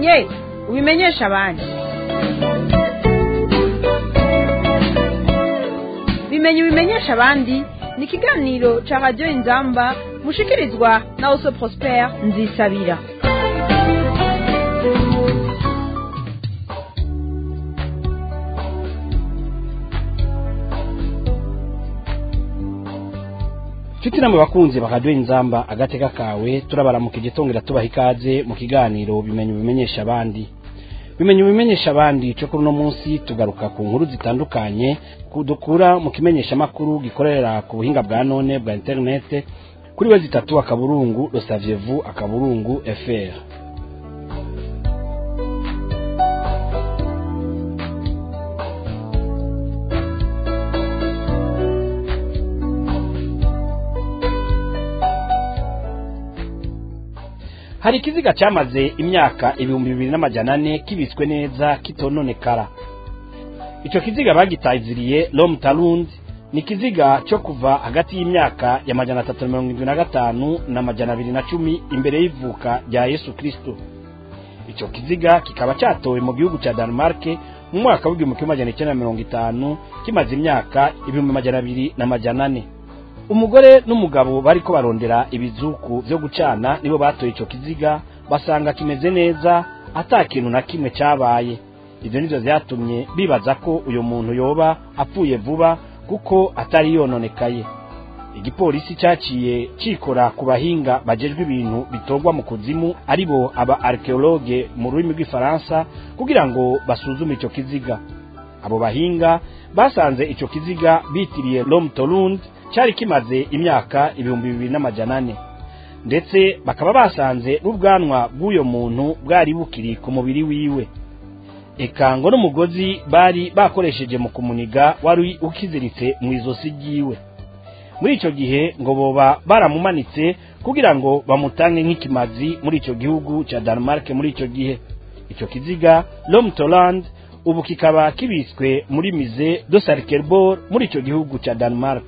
ubimenye ubimenyesha abandi bimenye ubimenyesha abandi ni ikiganiro ca radiyo inzamba mushikirizwa na oso prospere nzisabira nshuti namwe bakunzi bakaduha inzamba agateka kawe turabaramukije tongera tubaha ikaze mu kiganiro bimenye ubimenyesha abandi bimenye ubimenyesha abandi cyo kuri uno munsi tugaruka ku nkuru zitandukanye dukura mu kimenyeshamakuru gikorera ku buhinga bwa none bwa interinete kuri we zitatu akaburungu rosavyevu akaburungu fr hari ikiziga cyamaze imyaka ibihumbi bibiri n'amajana ane kibitswe neza kitononekara icyo kiziga bagitaziriye Rom Talund ni ikiziga cyo kuva hagati y'imyaka ya majana atatu na mirongo irindwi na gatanu na majana abiri na cumi imbere y'ivuka rya Yesu Kristo icyo kiziga kikaba cyatowe mu gihugu cya Denmark mu mwaka w'igihumbi kimwe majana icyenda na mirongo itanu kimaze imyaka ibihumbi majana abiri na majana ane umugore n'umugabo bariko barondera ibizuku byo gucana nibo batoye icyo kiziga basanga kimeze neza ata kintu na kimwe cyabaye ibyo nivyo vyatumye bibaza ko uyu muntu yoba apfuye vuba kuko atari yononekaye igipolisi cyaciye cikora ku bahinga bajejwe ibintu bitorwa mu kuzimu aribo aba archeologue mu rurimi rw'ifaransa kugira ngo basuzume ico kiziga abo bahinga basanze ico kiziga bitiriye Rom Tolund cyari kimaze imyaka ibihumbi bibiri n'amajana ane ndetse bakaba basanze n'ubwanwa bw'uyo muntu bwari bukiri ku mubiri wiwe eka ngo n'umugozi bari bakoresheje mu kumuniga wari ukiziritse mu izosi ryiwe muri icyo gihe ngo boba baramumanitse kugira ngo bamutange nk'ikimazi muri icyo gihugu cya Denmark muri icyo gihe icyo kiziga Rom Toland ubu kikaba kibitswe muri mize de Sarkelborg muri icyo gihugu cya Denmark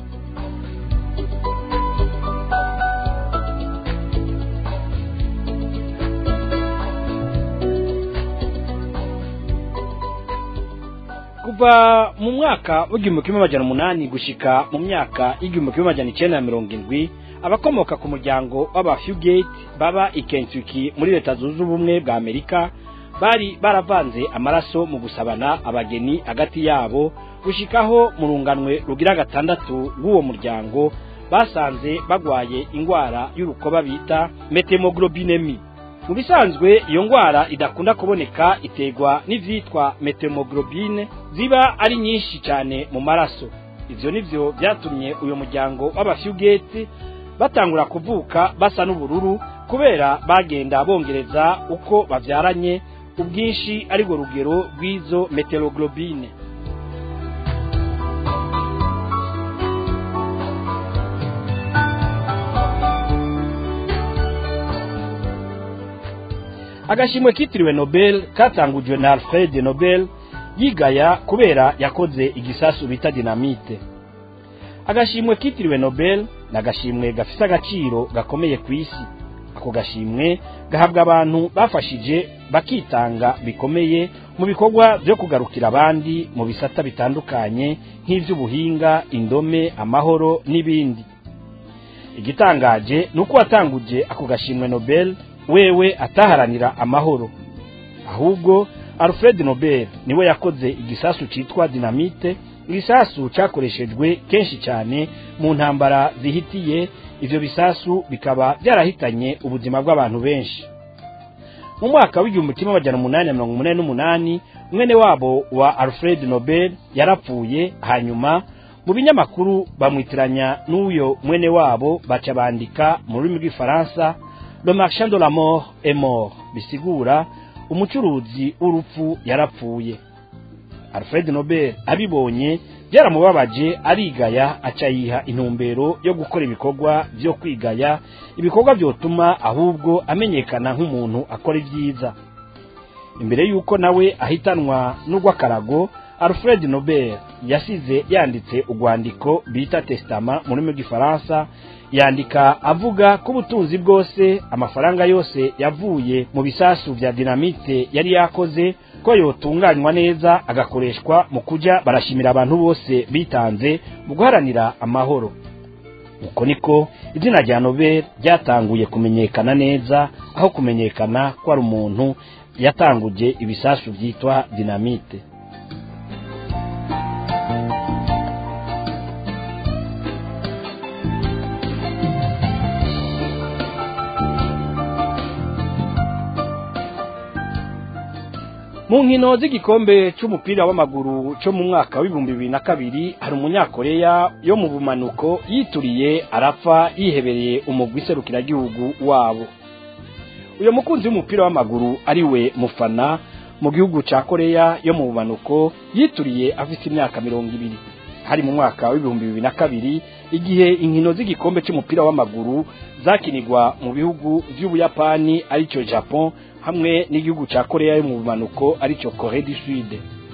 kuva mu mwaka w'igihumbi kimwe amajana umunani gushika mu myaka y'igihumbi kimwe amajana icyenda na mirongo indwi abakomoka ku muryango w'abafugate baba i Kentucky muri leta zunze ubumwe bwa amerika bari baravanze amaraso mu gusabana abageni hagati yabo gushikaho mu runganwe rugira gatandatu rw'uwo muryango basanze bagwaye indwara y'urukoba bita metemoglobinemi mu bisanzwe iyo ndwara idakunda kuboneka iterwa n'ivyitwa metemoglobine ziba ari nyinshi cyane mu maraso ivyo nivyo vyatumye uyu muryango w'abafugate batangura kuvuka basa n'ubururu kubera bagenda bongereza uko bavyaranye ubwinshi ariko rugero rw'izo meteroglobine agashimwe kitiriwe nobel katangujwe na alfred nobel yigaya kubera yakoze igisasu bita dinamite agashimwe kitiriwe nobel ni agashimwe gafise agaciro gakomeye ku isi ako gashimwe gahabwa abantu bafashije bakitanga bikomeye mu bikorwa byo kugarukira abandi mu bisata bitandukanye nk'ivy'ubuhinga indome amahoro n'ibindi igitangaje ni uko watanguje ako gashimwe nobel wewe ataharanira amahoro ahubwo alfred nobel niwe yakoze igisasu citwa dinamite igisasu cyakoreshejwe kenshi cyane mu ntambara zihitiye ivyo bisasu bikaba byarahitanye ubuzima bw'abantu benshi mu mwaka w'igihumbi kimwe amajana umunani na mirongo umunani n'umunani mwene wabo wa alfred nobel yarapfuye hanyuma mu binyamakuru bamwitiranya n'uyo mwene wabo baca bandika mu rurimi rw'ifaransa le marchand de la mort est mort bisigura umucuruzi w'urupfu yarapfuye alfred nobel abibonye byaramubabaje arigaya aca yiha intumbero yo gukora ibikorwa byo kwigaya ibikorwa byotuma ahubwo amenyekana nk'umuntu akora ibyiza imbere y'uko nawe ahitanwa n'urw'akarago alfred nobel yasize yanditse urwandiko bita testama mu rurimi rw'ifaransa yandika avuga ko ubutunzi bwose amafaranga yose yavuye mu bisasu vya dinamite yari yakoze ko yotunganywa neza agakoreshwa mu kuja barashimira abantu bose bitanze mu guharanira amahoro uko niko izina rya nobel ryatanguye kumenyekana neza aho kumenyekana ko ari umuntu yatanguje ibisasu vyitwa dinamite mu nkino z'igikombe c'umupira w'amaguru co mu mwaka w'ibihumbi bibiri na kabiri hari umunyakoreya yo mu bumanuko yituriye arapfa yihebereye umugwi serukiragihugu wabo uyo mukunzi w'umupira w'amaguru ari we mufana mu gihugu ca koreya yo mu bumanuko yituriye afite imyaka mirongo ibiri hari mu mwaka w'ibihumbi bibiri na kabiri igihe inkino z'igikombe c'umupira w'amaguru zakinirwa mu bihugu vy'ubuyapani arico japon hamwe n'igihugu ca koreya yo mu bumanuko arico kore du sud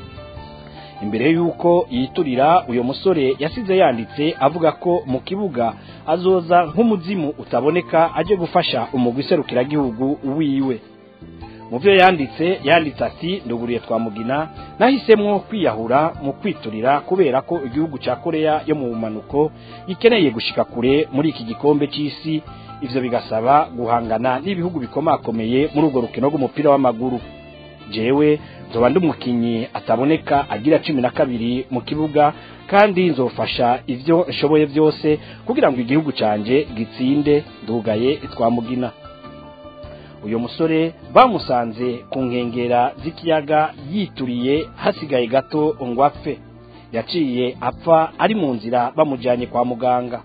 imbere y'uko yiturira uyo musore yasize yanditse avuga ko mu kibuga azoza nk'umuzimu utaboneka aje gufasha umugwi serukiragihugu wiwe mu byo yanditse yanditse ati nduguriye twamugina nahisemwo kwiyahura mu kwiturira kubera ko igihugu ca koreya yo mu bumanuko gikeneye gushika kure muri iki gikombe c'isi ivyo bigasaba guhangana n'ibihugu bikomakomeye muri urwo rukino rw'umupira w'amaguru jewe nzoba ndi umukinyi ataboneka agira cumi na kabiri mu kibuga kandi nzofasha ivyo nshoboye vyose kugira ngo igihugu canje gitsinde ndugaye twamugina uyu musore bamusanze ku nkengera z'ikiyaga yituriye hasigaye gato ngo apfe yaciye apfa ari mu nzira bamujyanye kwa muganga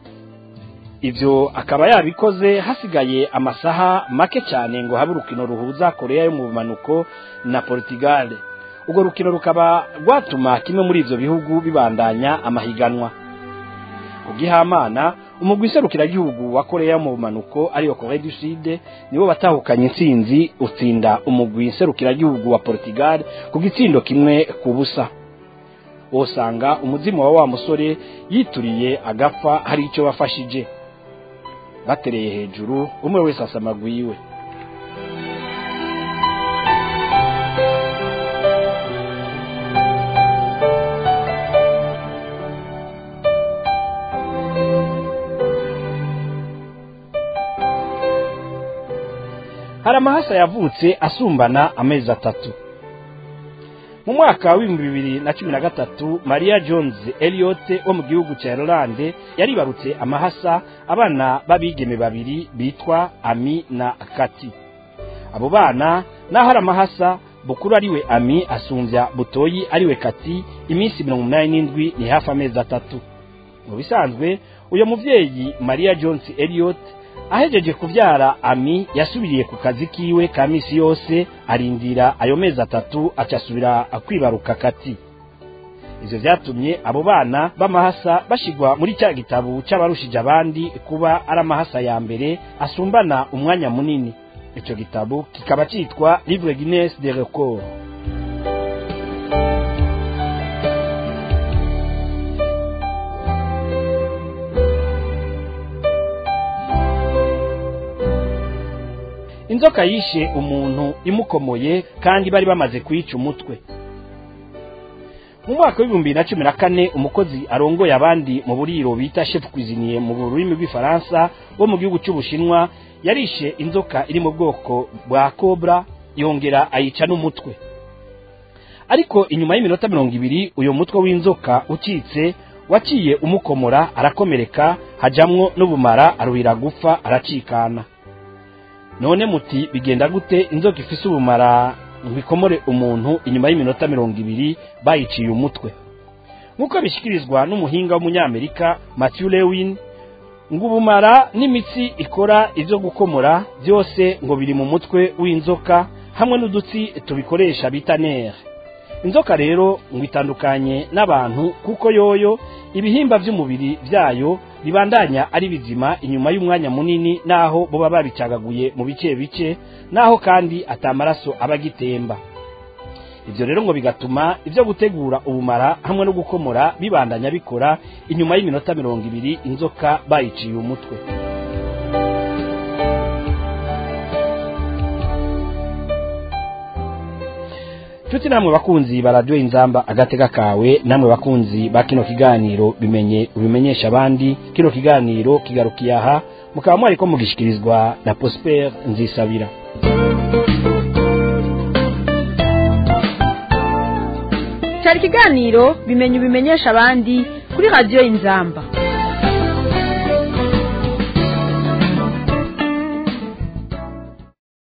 ibyo akaba yabikoze hasigaye amasaha make cyane ngo habe urukino ruhuza koreya yo mu bumanuko na portugal urwo rukino rukaba rwatuma kimwe muri ibyo bihugu bibandanya amahiganwa ubwihamana umugwi serukiragihugu wa koreya yo mu bumanuko ariyo koreya du sud nibo batahukanye intsinzi utsinda umugwi serukiragihugu wa portugal ku gitsindo kimwe ku busa wosanga umuzimu wa wa musore yituriye agapfa hari icyo wafashije batereye hejuru umwe wese asamagwa iwe hari amahasa yavutse asumbana amezi atatu mu mwaka w'ibihumbi bibiri na cumi na gatatu maria jones eliot wo mu gihugu cya irlande yaribarutse amahasa abana b'abigeme babiri bitwa ami na kati abo bana naho hari amahasa bukuru ariwe ami asumbya butoyi ariwe kati iminsi mirongo umunani n'indwi ni hafi amezi atatu mu bisanzwe uyu mubyeyi maria jones eliot ahejeje kubyara ami yasubiriye ku kazi kiwe ka misi yose arindira ayo mezi atatu acasubira kwibaruka kati ivyo vyatumye abo bana b'amahasa bashigwa muri cya gitabo c'abarushije abandi kuba ari amahasa ya mbere asumbana umwanya munini ico gitabo kikaba citwa livre guinness de record inzoka yishe umuntu imukomoye kandi bari bamaze kuyica umutwe mu mwaka w'ibihumbi na cumi na kane umukozi arongoye abandi mu buriro bita chef cuisinier mu rurimi rw'ifaransa wo mu gihugu cy'ubushinwa yarishe inzoka iri mu bwoko bwa cobra yongera ayica n'umutwe ariko inyuma y'iminota mirongo ibiri uyu mutwe w'inzoka ucitse waciye umukomora arakomereka hajamwo n'ubumara aruhira gupfa aracikana none muti bigenda gute inzoka ifise ubumara ngo ikomore umuntu inyuma y'iminota mirongo ibiri bayiciye umutwe nk'uko bishyikirizwa n'umuhinga w'umunyamerika matthew lewin ngo ubumara n'imitsi ikora ibyo gukomora byose ngo biri mu mutwe w'inzoka hamwe n'udutsi tubikoresha bita nere inzoka rero ngo itandukanye n'abantu kuko yoyo ibihimba by'umubiri byayo bibandanya ari bizima inyuma y'umwanya munini naho boba babicagaguye mu bice bice naho kandi atamaraso aba agitemba ivyo rero ngo bigatuma ivyo gutegura ubumara hamwe no gukomora bibandanya bikora inyuma y'iminota mirongo ibiri inzoka bayiciye umutwe Chuti namwe bakunzi ba radio inzamba agatega kawe namwe bakunzi ba kino kiganiro bimenye ubimenyesha abandi kino kiganiro kigarukiye aha mukaba mwari ko mugishikirizwa na Prosper Nzisabira cyari ikiganiro bimenye ubimenyesha abandi kuri radiyo inzamba